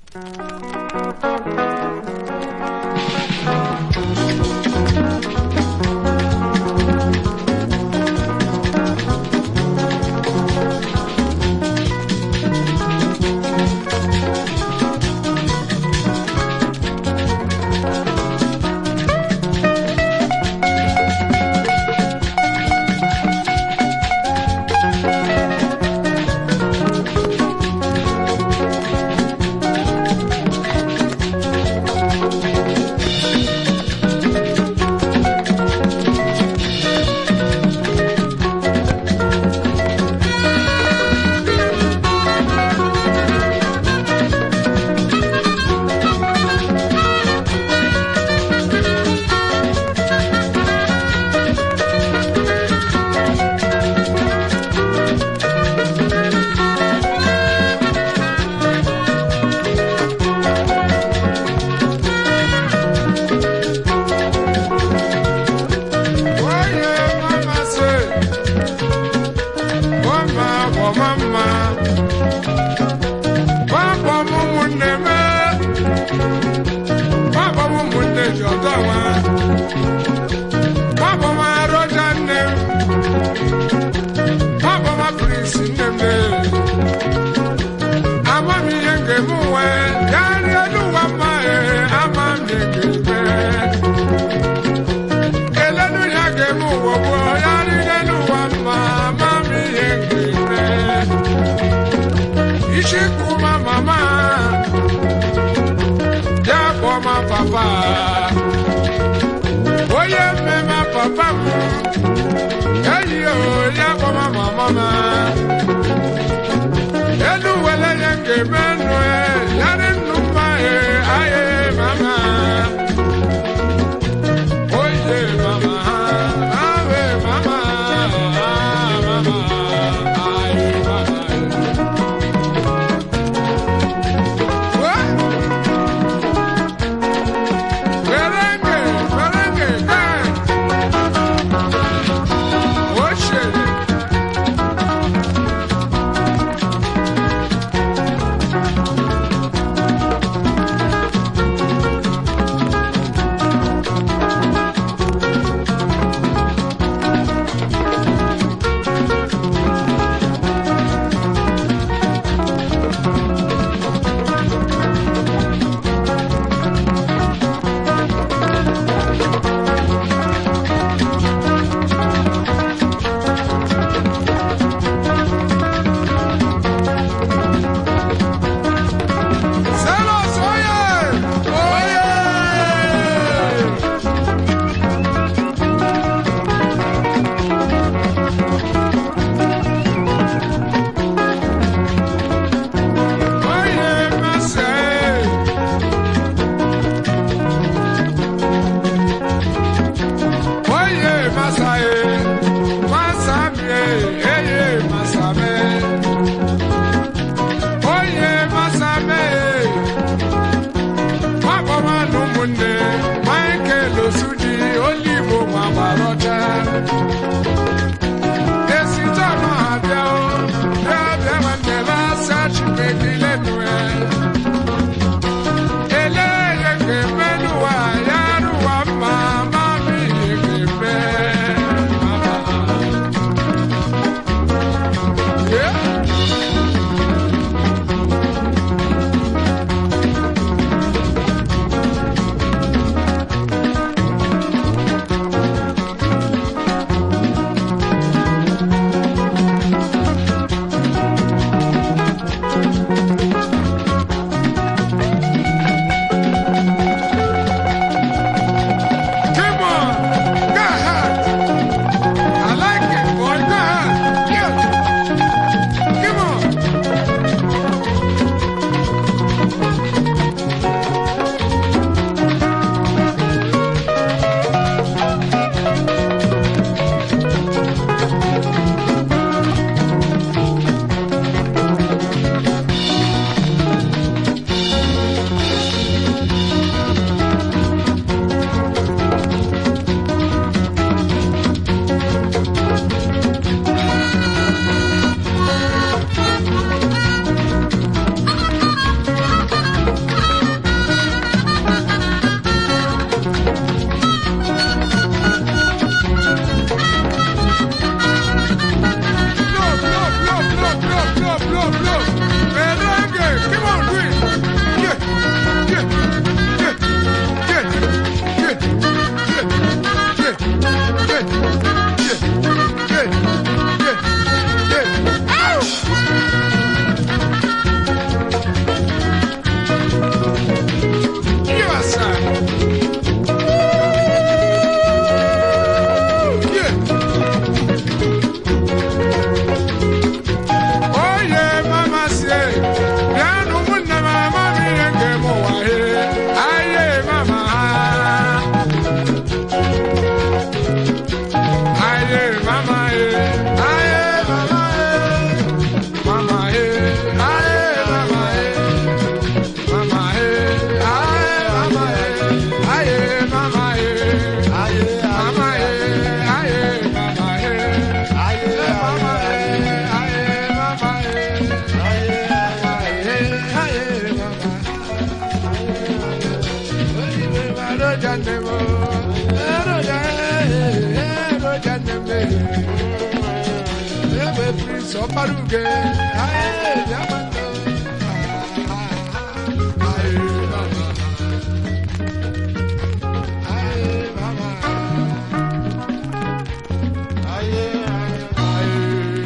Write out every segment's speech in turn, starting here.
Onye mama sị, "Ọma bụ mama, gbapọ m ụmụnne m, gbapọ m ụmụnne ji ọtọ nwa, gbapọ m arọja nne m, gbapọ m apịrịsị nne m ama m ihe nke m nwee, ya rie n'ụwa mma ee, ama m ihe nke m nwee. elenu ya ga-eme ụwa bụ ya rire n'ụwa mma ma m ihe nkirime isi kuma mama ya kpọọ ma papa onye mmemme papa m eyi o ya kpọọ ma mama m elu wele ya ga-eme nụ ya dị nnụ mma ee aye mama Oye mama, ave mama, mama, ay mama. What? Merengue, merengue, dance. Oh shit. paruge ae yamando ae mama ae mama ae ae ae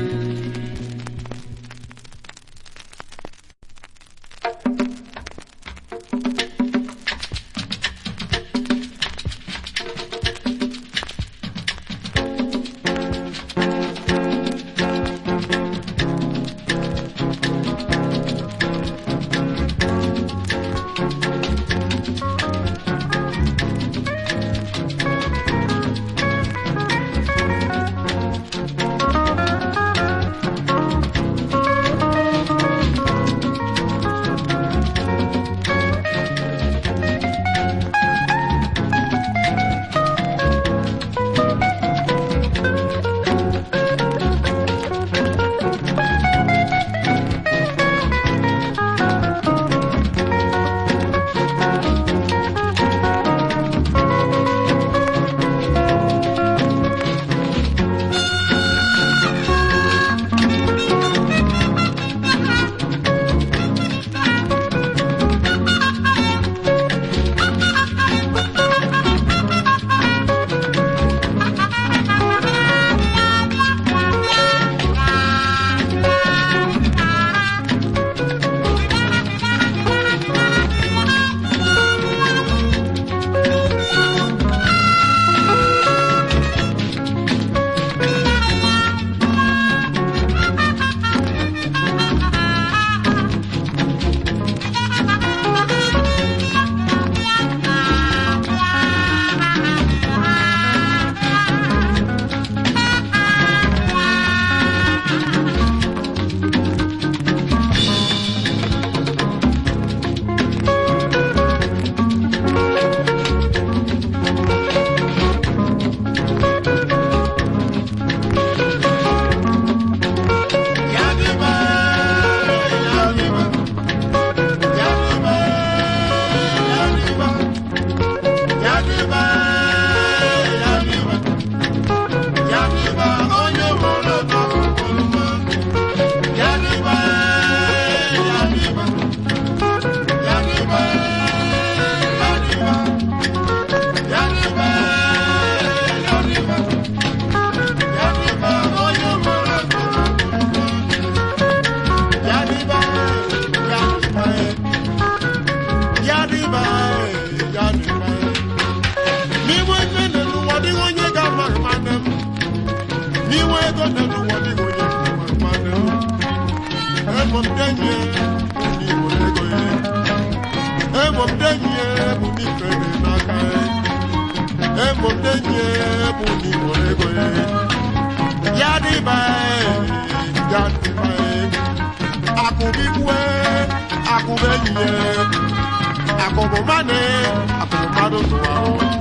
akụbụmane akụbụmadụ tụwa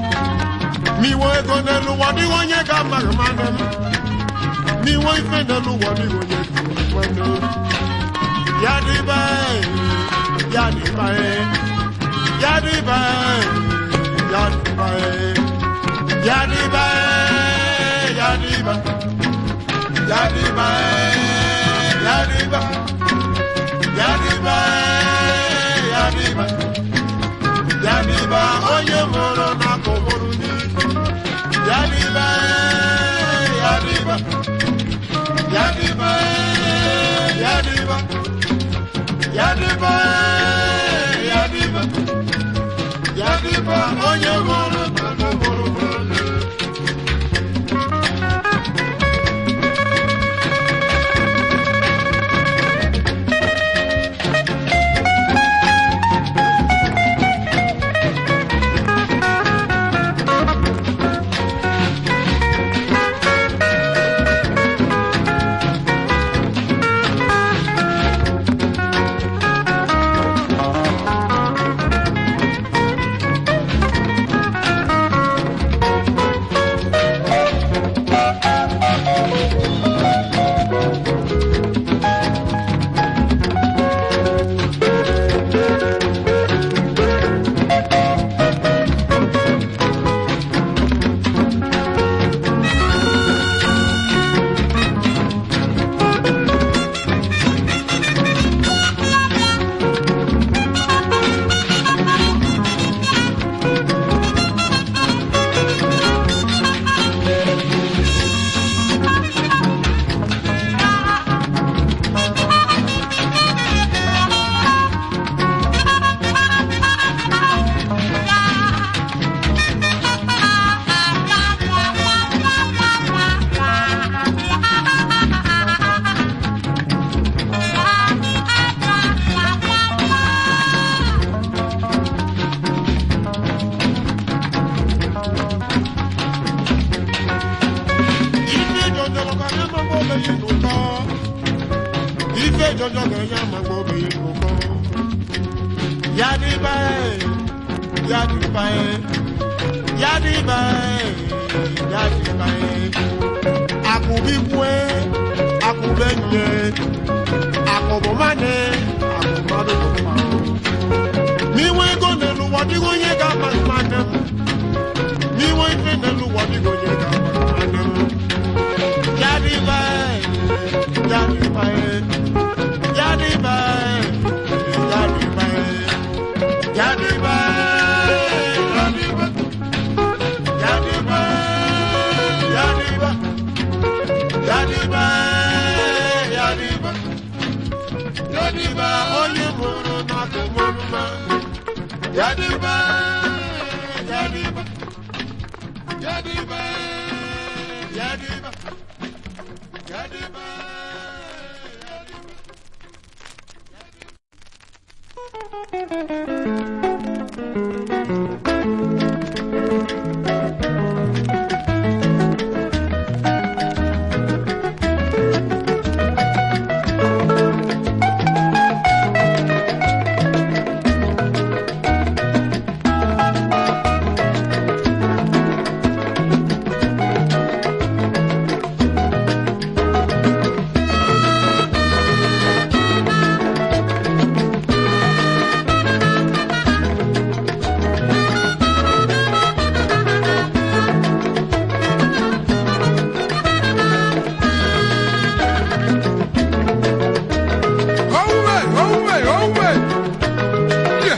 miwe ego n'elu ụwa dịghị onye ga-amaghị mmanụ miwe ife n'elu ụwa dịghị onye ga-amaghị ya dịba ya dịba ya dịba ya dịba ya dịba ya dịba ya dịba ya dịba ya dịba ya dịba ya dịba onye mụrụ n'akụkụrụ gị ya dịba ya dịba ya dịba ya dịba ya dịba ya dịba ya dịba onye mụrụ n'akụkụrụ gị jọjọ ga-enye amagbo obi ụkọ yadiba yadiba yadiba yadiba akụbikwe akụbenye akụbụmane akụmadụ n'iwe ego n'elu ụwa dịghị onye ga-ama mmadụ m n'iwe ife n'elu ụwa dịghị onye ga-ama mmadụ m yadiba yadiba yadiba yadiba yadiba yadiba yadiba yadiba yadiba yadiba yadiba onye mụrụ n'akụmọmụma yadiba yadiba yadiba yadiba yadiba Owe, owe, owe. Yeah.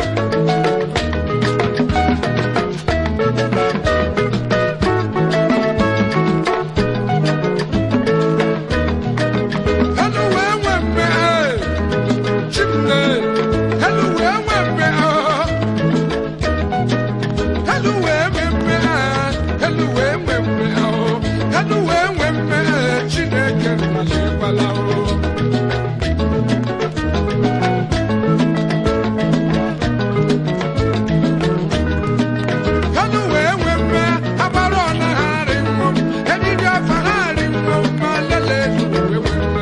Hello, where, where, where? Chimney. Hello, where, where, where? Hello, where, where, where? Hello, where, where, where? Hello, where, where, where? Chineke, Malibala, oh. Kanu wee wee mme agbara ọna ha arị mmụọ edidi afa ha arị mmụọ ma lele wee wee mme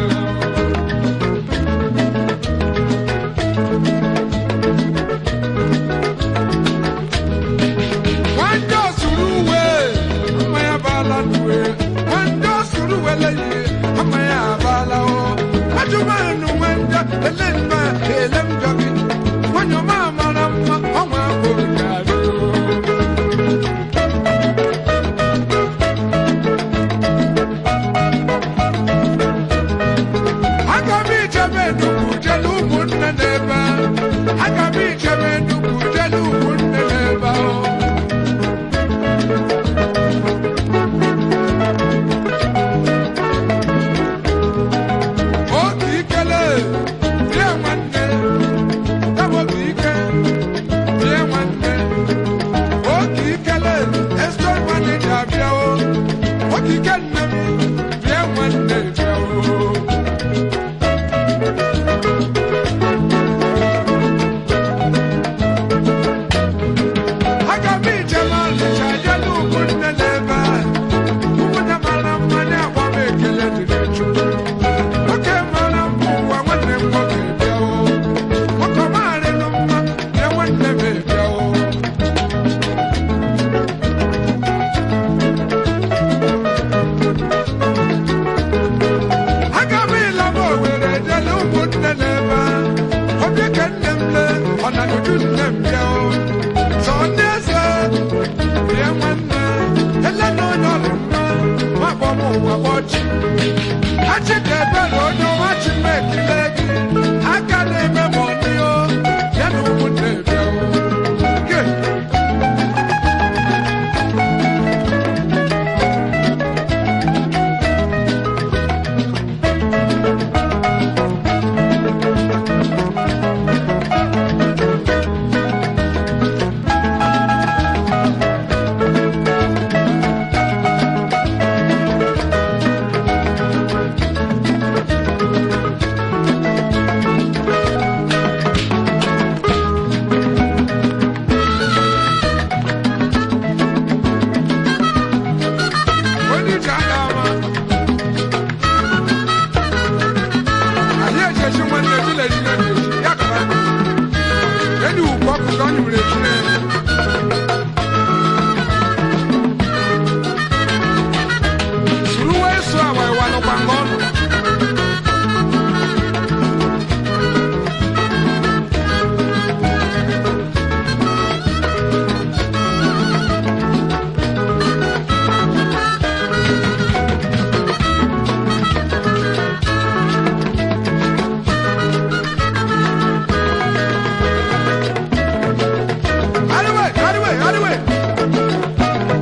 Nwande osuru uwe ama ya baala n'uwe nwande osuru uwe leye ama ya abaala o ajụmanụ nwande ele mma ele njọ gị nwanyị ọma mara mma ọnwa ahụ ga-adị o aga m ichebe nnukwu jelu ụmụnne n'ebe a. aga m ichebe nnukwu jelu ụmụnne n'ebe ahụ oge ikele bie nwanne kama oge ike bie nwanne oge ikele estor manija bịawo oge ike nne m bie nwanne bịawo aga m ijem alịcha jelu ụmụnne n'ebe a ụmụnne mara mma na-agba m ekele dịrị chukwu nwoke mara mma ụwa nwanne m nwoke bịawo nwoke marịnụ mma bịa nwanne m bịawo aga m ịlaba owere jele ụmụnne n'ebe a obi ke nne m le ọ na n'uju nne m bịa o sọ ndị eze bie nwanne ele na onye ọrụ mma ma gbọ m ụwa gbọchi achị ka ebere onye ọma chi m ekele gị aka na-eme m ọnị o ya na ụmụnne bịa o Ke. ka ọ nyere ejire suru wee so awa ịwa nụkwa nga ọ nọ Anyway, anyway, anyway.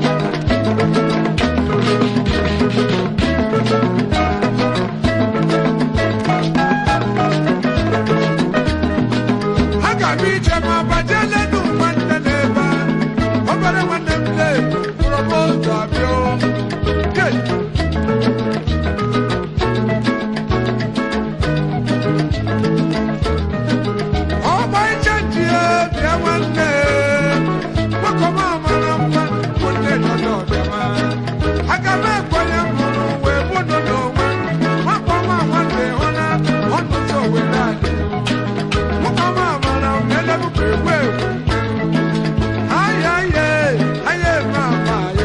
Aga m ije ma bajee lenu nwanne n'ebe a. Obere nwanne m lee, kpọrọ m otu abịa o. Hey! ọgba iche ji bịa nwanne gbakọma mara mma nwanne dọdọ bịama aga m ekwenye mụrụ wee bụnụ n'onwe gbakọma nwanne hụna ọnụtụ owere adị gbakọma mara m elebukwa egwu egwu aya ye aya eme ama ye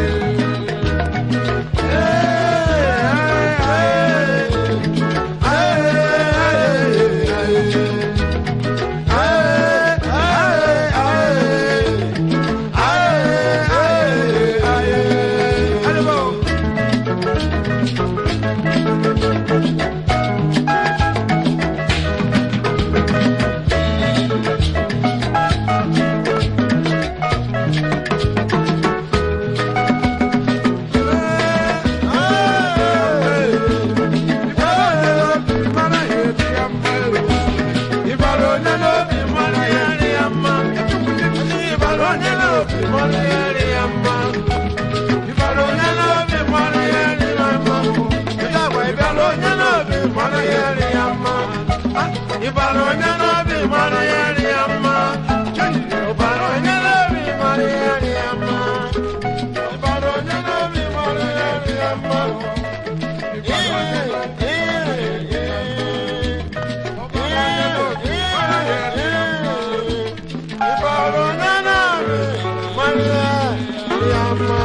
Ibalo onye n'obi mara ya nri ya mma. Ibalo onye n'obi mara ya nri ya mma. Ibalo onye n'obi mara ya nri ya mma. Ibalo onye n'obi mara ya nri ya mma.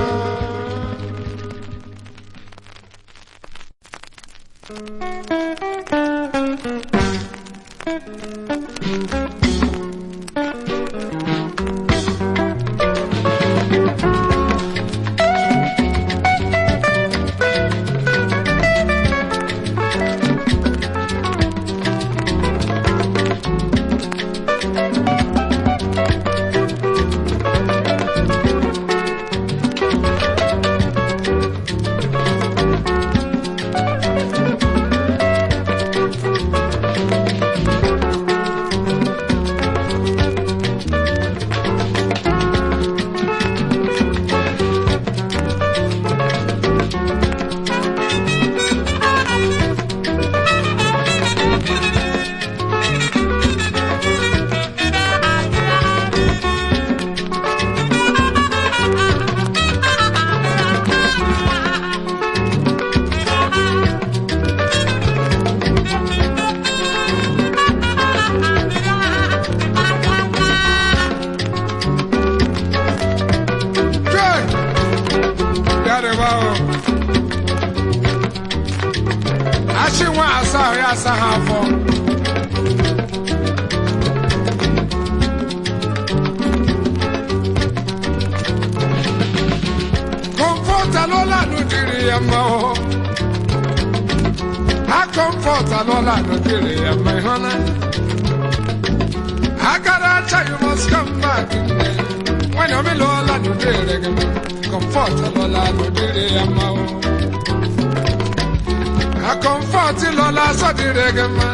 Good. Got it well. Achị nwa asa ahụ ya asa ha afọ. Comfort alụọla n'ụdịrị ya mma ọ. Ha comfort alụọla n'ụdịrị ya mma ịhụ na. Agara acha you must come back. When I'm in Lola, no dare comfort Lola, no dare ma. A comfort Lola, so dare ma.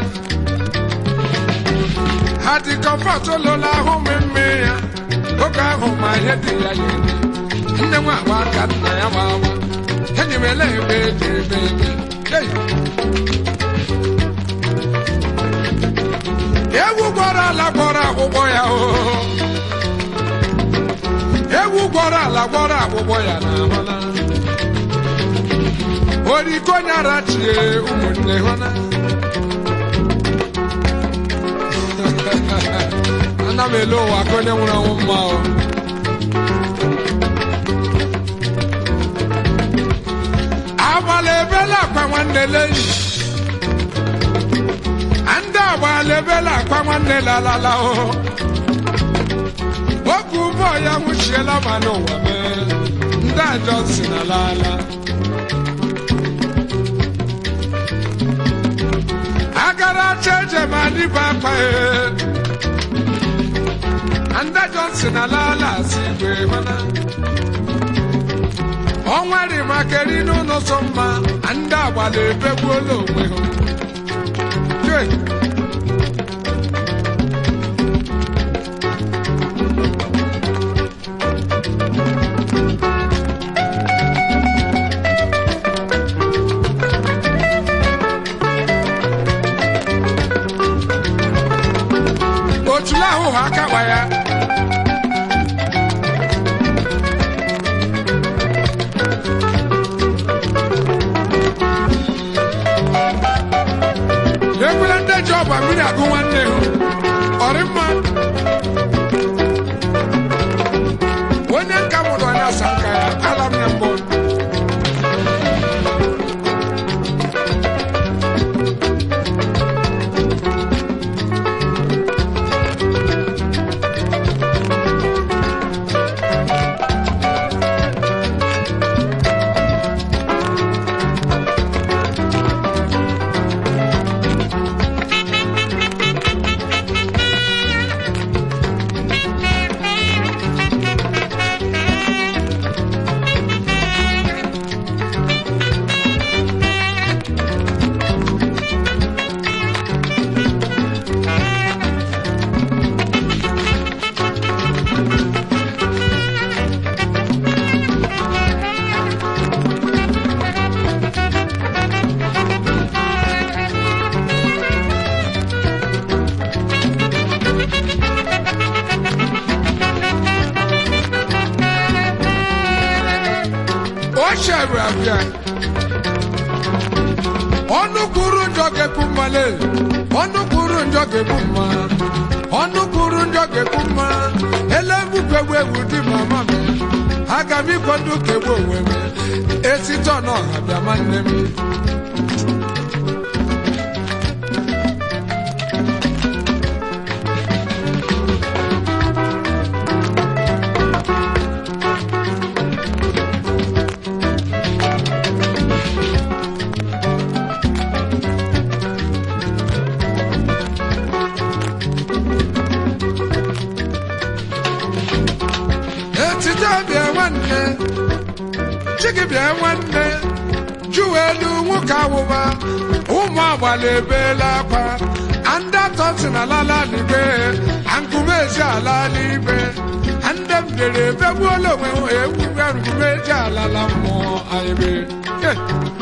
Had the comfort Lola, home in me. Look at home, my head, the ayah. Nne nwa agba aka nna ya ma ama. Enyi m ele ebe ebe ebe ebe. Hey! Ewu gwara ala gwara akwụkwọ ya o. Ewu gwara ala gwara akwụkwọ ya na ahụla. Oriko nyara chie ụmụnne hụna. ana m ele ụwa ka onye nwụrụ anwụ mma o agbala ebela akwa nwanne leyi ndị agbala ebela akwa nwanne lalala o oge ụmụ ya nwụchiela ma n'ụwa mee ndị ajọ si na lala agara acha eje ma dịba akpa ee ndị Johnson alaala si igwe mana ọnwa rị maka eri n'ụlọ so mma ndị agbala ebegbuola onwe ha Jee. otula ahụ ha akakwa ya ekwela ndị ji ọgba mmiri agụ nwanne hụ ọrị mma onye nka mụrụ onye asa nka ya ala m ya mbụ o chere abịa ọnụ kwuru njọ ga-ekwu mmale ọnụ kwuru njọ ga-ekwu mma ọnụ kwuru njọ ga-ekwu mma elegbukegbu egwu dị mama m aga m ikwado kegbu onwe m esite ọnọha bịa nwanne m etite bịa nwanne chigi bịa nwanne jụwa elu nwoke awụwa ụmụ agbala ebeela akwa ndị atọ si na lala n'igbe ankume ezi ala n'igbe ndị m dere ebegbuola onwe ha egwugwe nkume eji alala mmụọ anyị be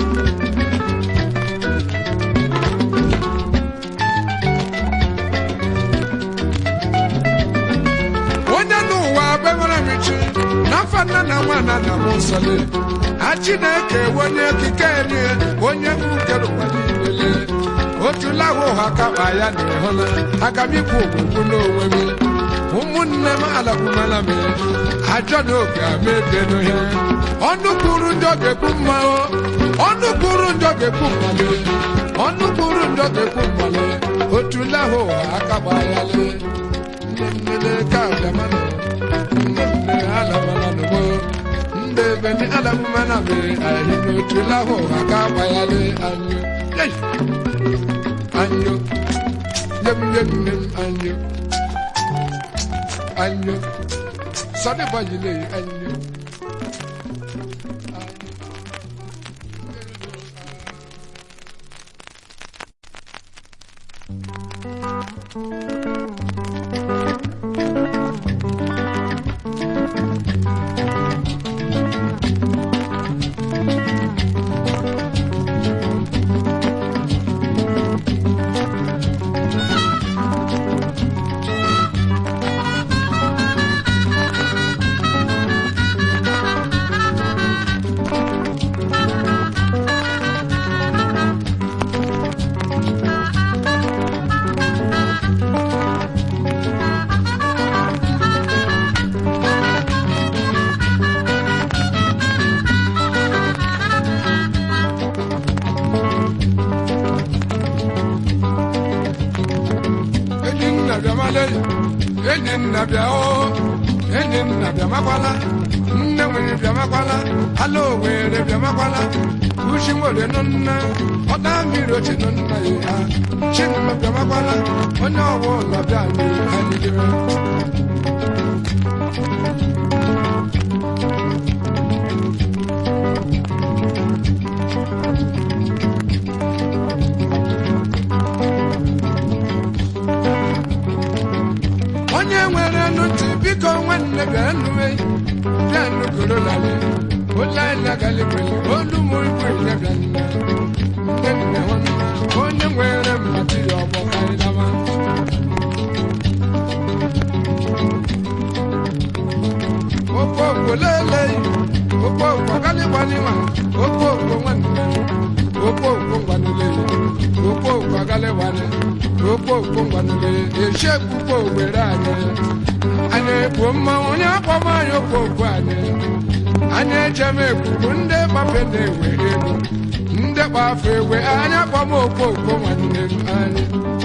onye n'ụwa benwere m chi n'afọ nna na nwa na nna m nsọle a chineke onye okike enye onye nkere ụwa niile otula ahụ ụha kapa ya na ịhụla aga m ikwu ogbugbu n'onwe m ụmụnne m alakwumala m ajọ na oge ama edenu ya ọnụ kwuru njọ ga-ekwu mma o ọnụ kwuru njọ ga-ekwu mmale ọnụ kwuru njọ ga-ekwu mmale otula ahụ ụha akapa ya lee nnenne ka adamana nnenne alamana nugo ndị ebe ni alamana be ayi n'otu lahụ aka agbanyalị anyụ Yei! anyụ nyem nyem nyem anyụ anyụ sọdị bọyile anyụ bịa o enyi nna bịamakwala nne nwere bịamakwala ala owere bịamakwala uchi nwere nụ nna ọta mmiri ochi nụ nna ya ha chinma bịamakwala onye ọwụ ụlọ bịa nyere anyị dịrị onye nwere nụ ntị biko nwanne bịa nụwe bịa nụgoro lalị ụlọ anyị agali kwele olu m ikwe nye bịa nne nne nne nwanne onye nwere mmadụ ya ọgbọ karịlama okpokpo lele okpokpo agalịgbanịma okpokpo nwanne okpokpo ngwanulele okpokpo agalịgbanị okpokpo ngwanulele eshekpukpo were anyị anyị ekpu mmanwụ onye akpọm anyị okpokpo anyị anyị ejem ekpukpu ndị gbafe na-ewe ego ndị gbafe ewe anyị akpọm okpokpo nwanne m anyị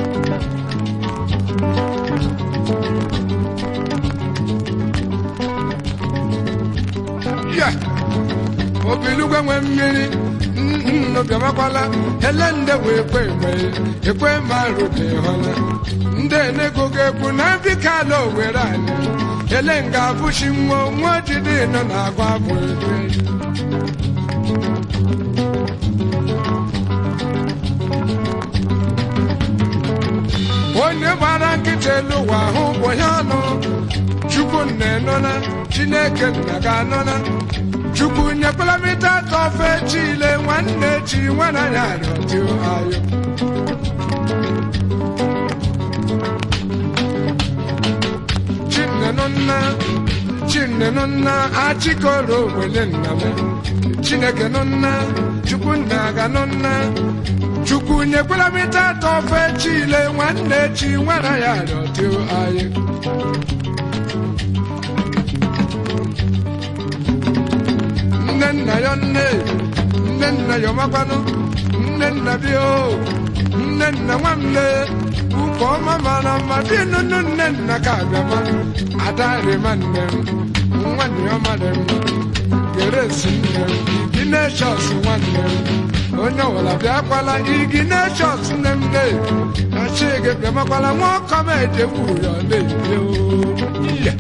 ya obilugwe nwe mmiri nnobiamakwala ele nde wee kwe egbe ekwe marụ dị hụla ndị enego ga-ekwu na mbika ala owere anyị ele nga abụchi nwa nwa jide nọ na agwa bụ egbe onye gbara nkịta elu ụwa ahụ bụ ya ọnụ chukwu nna enona chineke nna ga-anọna chukwu nyekwala mita atọ ofe chile nwanne chi nwana ya rịọdị ayọ chinnenụ nna chinnenụ nna achịkọrọ wele nna m chineke nụ nna chukwu nna ga nụ nna chukwu nyekwala mita atọ ofe chile nwanne chi nwana ya rịọdị ayọ nne nna ya nne nne nna ya ọmakwanụ nne nna bi o nne nna nwanne ukwu ọma mara mma dị nụnụ nne nna ka abịama ada rịma nne m nwanne ya ọmara mma geresi nne m igi neshọs nwanne m onye ọwụla bịakwala igi neshọs nne m ne na chigi bịamakwala nwa ọkọ m ejewu ya na-ebi o Yeah.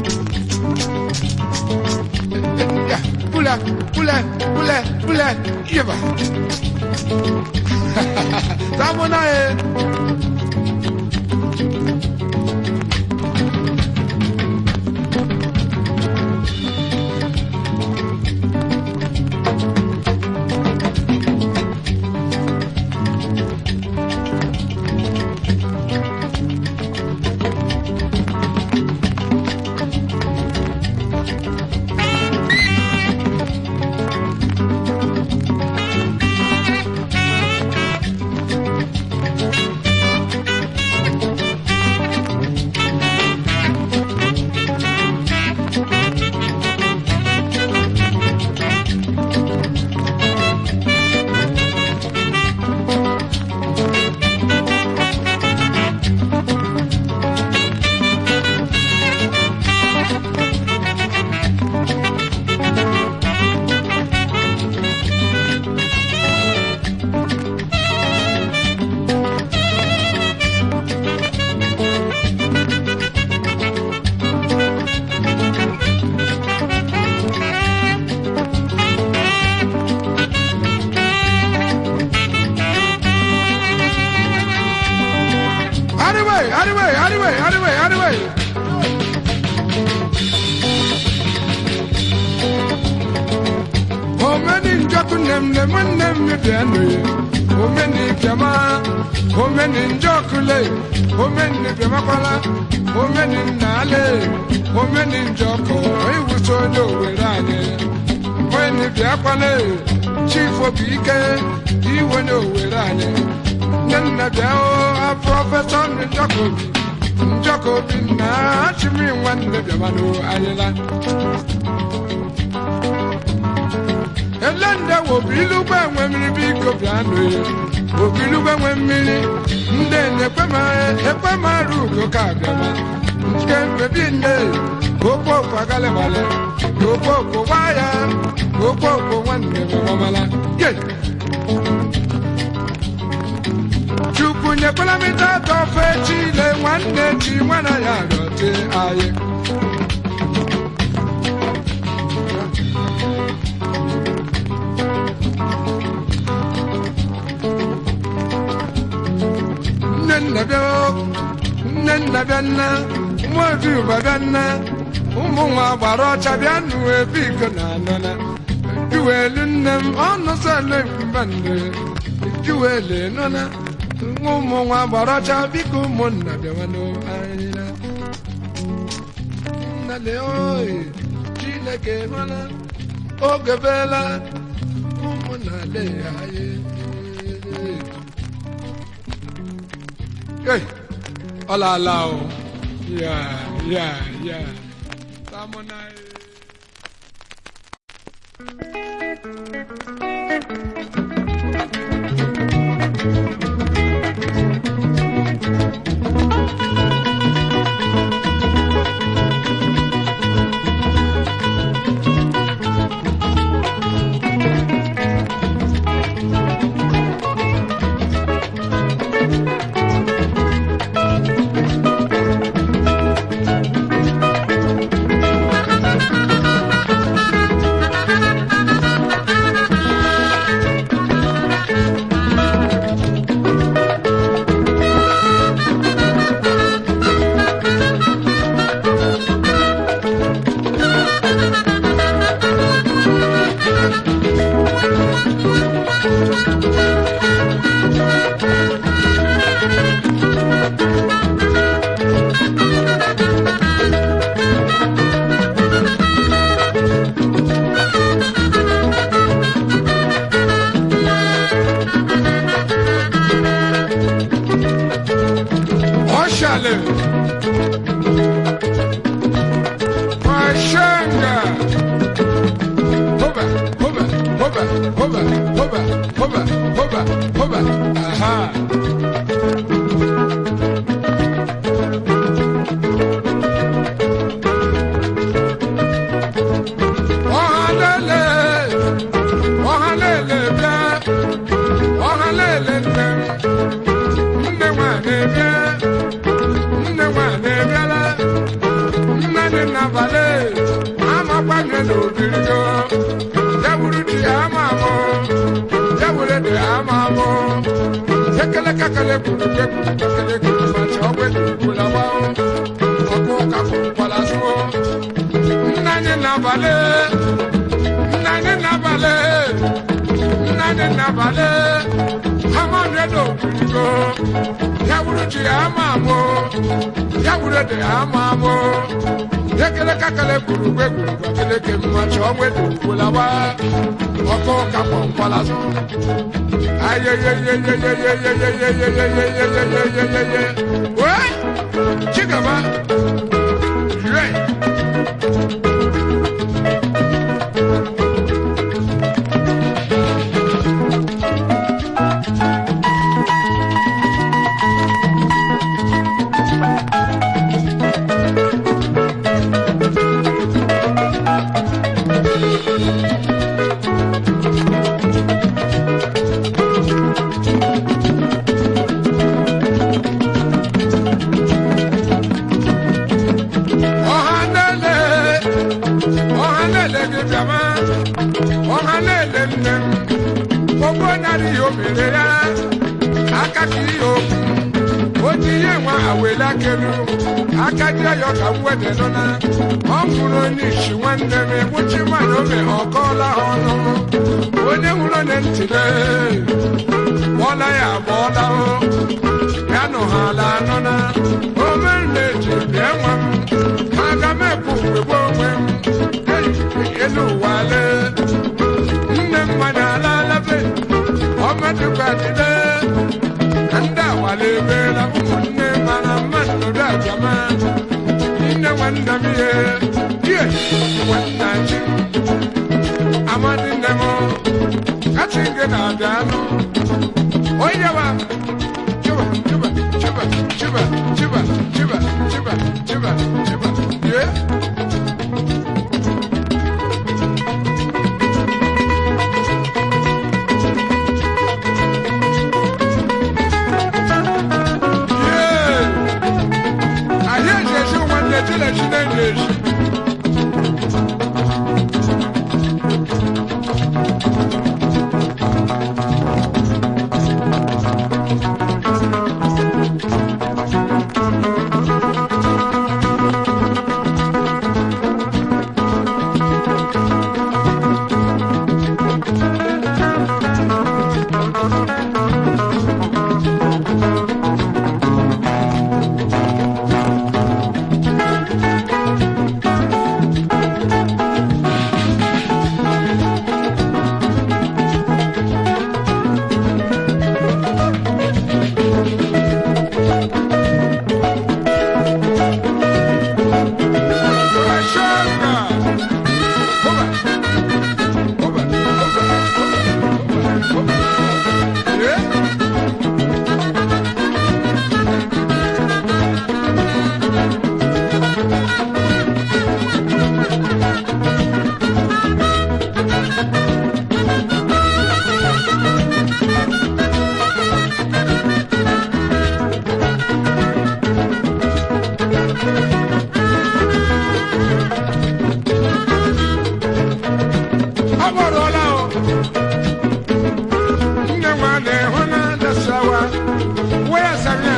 Ya, pula, pula, pula, pula, yeba. Tamo na e. Anyway, anyway, anyway, anyway, anyway. Omeni njoku nem nem nem mi bianu ye. Omeni biama, omeni njoku le, omeni biama kwala, omeni nale, omeni njoko, iwuso no werane. Omeni biakwale, chief obike, iwe no werane. Nna biao, a professor njokobi, njokobi na chimi nwanne biama no ayela. elende wobilugbe enwe mmiri biko bịanụ ya obilugbe enwe mmiri ndị na-ekwema ekwemara ugo ka abịama nke mbebi nne okpoko agalịbalị okpoko nwaya okpoko nwanne m ọmala ye chukwu nyekwala m ite atọ ofe chile nwanne chi nwana ya rọte anyị nne nna bịa nne nna bịa nna ụmụobi ụba bịa nna ụmụ nwa gbara ọcha bịa nụ ebe iko na anọna juwelu nne m ọnụ sọle mba nne juwelu nọna ụmụ nwa gbara ọcha biko ụmụnna bịawanụ anyị na nnale oyi chineke mana oge bela ụmụnna le anyị Hey, hola, lao. Yeah, yeah, yeah. Estamos ahí. Oshale. Washanga. Hoba, hoba, hoba, hoba, hoba, hoba, hoba, hoba. Aha. Ohalele. Ohalele bịa. Ohalele nne m. Nne nwanyị bịa. nne nwanyị bịala nne dị n'abalị amakwanye n'obirigo ya wuru di ya ama amụ ya were di ya ama amụ ekele kakele kwuru kekwuru kakele kwuru machi ọgwụ ekwukwula gba ọkụ ka kwukwala sụọ nne anyị n'abalị nne anyị n'abalị nne anyị n'abalị amanye n'obirigo ya wuru ji ya ama amụ ya wuru ede ya ama amụ ekele kakele gburu gbe gburu gbakele ke mma chọọ nwedo ugbolawa ọkụ ka kpọmkwala zụ ayeyeyeyeyeyeyeyeyeyeyeyeyeyeye wee chigaba yire ọhanele ọhanele gị bịama ọhanele nne m ogbo narị ihe o mere ya aka ka ihe okwu o ji ihe nwa awele akelu aka ji ya ka mwede nọ na ọ nwụrụ onye isi nwanne m egbuchi nwaanyị ome ọkọọla ha ọnụ onye nwụrụ onye ntịle kpọọla ya agbọọla o ya nọ ha ala anọ na ome na-eji bịa nwa m aga m ekwu mgbe onwe m eyi elu ụwa lee nne mmanya alalabe ọmadụkwadide na ndị awala ebeela ụmụnne mana mmadụ nọdụ ajama nne nwanne m ihe die nwanna chi amadi nne m kachi gị na-abịa anụ onye wa chiba chiba chiba chiba chiba chiba chiba chiba, chiba, chiba. Yeah. Yeah. Ahịa eji esi nwanne Chinechi na-enye esi. Ashanga. Oba. Oba. Oba. Oba. Oba. Yeah. Amọ̀rọ̀lá o. Nne nwa na-ehụ na dasawa. Wee sanya.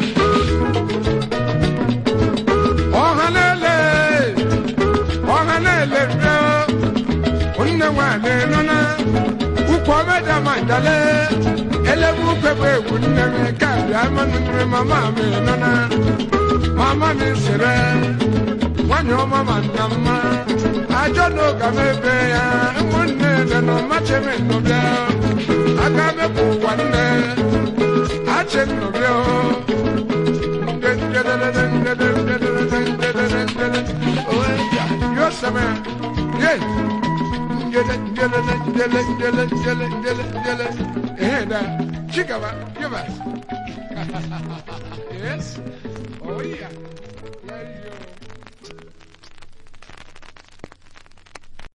Ọha na-ele. Ọha na-ele rịọ. Nne nwa na-enọ na. Ukwu ọbẹ̀dà ma dale. Elebu pepe egwu nne m ka bịa mmanụ nne mama m nọ na. Mama m sịrị. Nwanyị ọma ma nna mma. Ajọ n'oge m ebe ya. Ụmụnne nne nọ mache m nnọbịa. Aka mepụ ụwa nne. Ache nnọbịa o. Nde njedede njedede njedede njedede njedede. Owe ya. Yo seme. Ye. Njele njele njele njele njele njele njele. Ehe da. Chikaba. Give us. yes. Oh yeah.